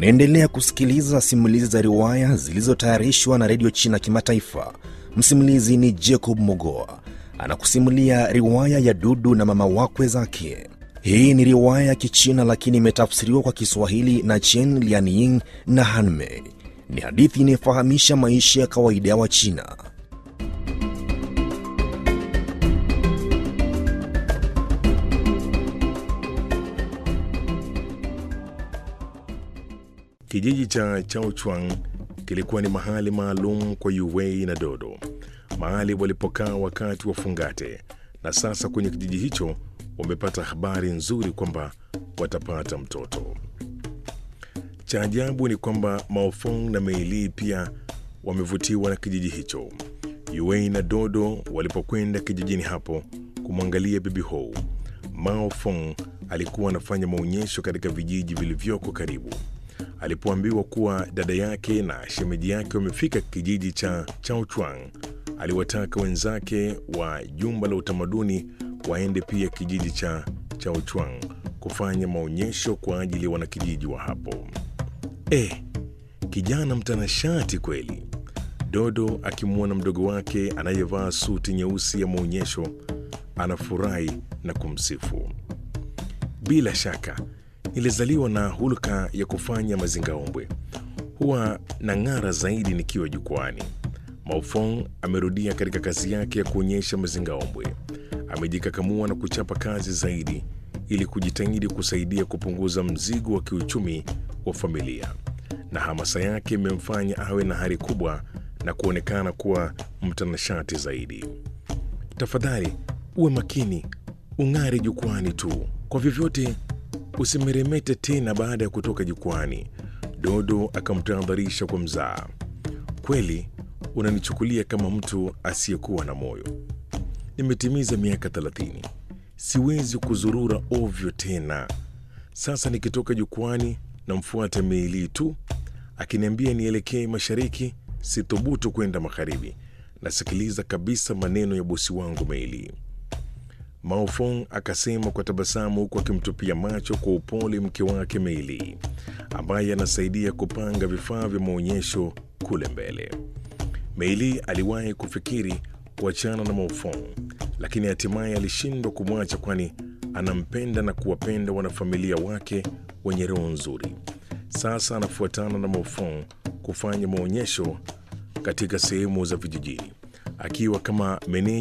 Unaendelea kusikiliza simulizi za riwaya zilizotayarishwa na redio China Kimataifa. Msimulizi ni Jacob Mogoa anakusimulia riwaya ya Dudu na mama wakwe zake. Hii ni riwaya ya Kichina lakini imetafsiriwa kwa Kiswahili na Chen Lianying na Hanmei. Ni hadithi inayofahamisha maisha ya kawaida ya Wachina. Kijiji cha Chaochuang kilikuwa ni mahali maalum kwa Yuwei na Dodo, mahali walipokaa wakati wa fungate, na sasa kwenye kijiji hicho wamepata habari nzuri kwamba watapata mtoto. Cha ajabu ni kwamba Maofong na Meili pia wamevutiwa na kijiji hicho. Yuwei na Dodo walipokwenda kijijini hapo kumwangalia bibi Hou, Mao Fong alikuwa anafanya maonyesho katika vijiji vilivyoko karibu. Alipoambiwa kuwa dada yake na shemeji yake wamefika kijiji cha Chaochuang, aliwataka wenzake wa jumba la utamaduni waende pia kijiji cha Chaochuang kufanya maonyesho kwa ajili ya wanakijiji wa hapo. Eh, kijana mtanashati kweli! Dodo akimwona mdogo wake anayevaa suti nyeusi ya maonyesho anafurahi na kumsifu. Bila shaka nilizaliwa na hulka ya kufanya mazingaombwe, huwa na ng'ara zaidi nikiwa jukwani. Maufong amerudia katika kazi yake ya kuonyesha mazingaombwe. Amejikakamua na kuchapa kazi zaidi ili kujitahidi kusaidia kupunguza mzigo wa kiuchumi wa familia, na hamasa yake imemfanya awe na hari kubwa na kuonekana kuwa mtanashati zaidi. Tafadhali uwe makini, ung'are jukwani tu, kwa vyovyote usimeremete tena baada ya kutoka jukwani. Dodo akamtahadharisha kwa mzaa. Kweli unanichukulia kama mtu asiyekuwa na moyo. Nimetimiza miaka thelathini, siwezi kuzurura ovyo tena. Sasa nikitoka jukwani namfuata Meili tu akiniambia nielekee mashariki, sithubutu kwenda magharibi. Nasikiliza kabisa maneno ya bosi wangu Meili. Maofong akasema kwa tabasamu huku akimtupia macho kwa upole mke wake Meili ambaye anasaidia kupanga vifaa vya maonyesho kule mbele. Meili aliwahi kufikiri kuachana na Maofong, lakini hatimaye alishindwa kumwacha, kwani anampenda na kuwapenda wanafamilia wake wenye roho nzuri. Sasa anafuatana na Maofong kufanya maonyesho katika sehemu za vijijini akiwa kama meneja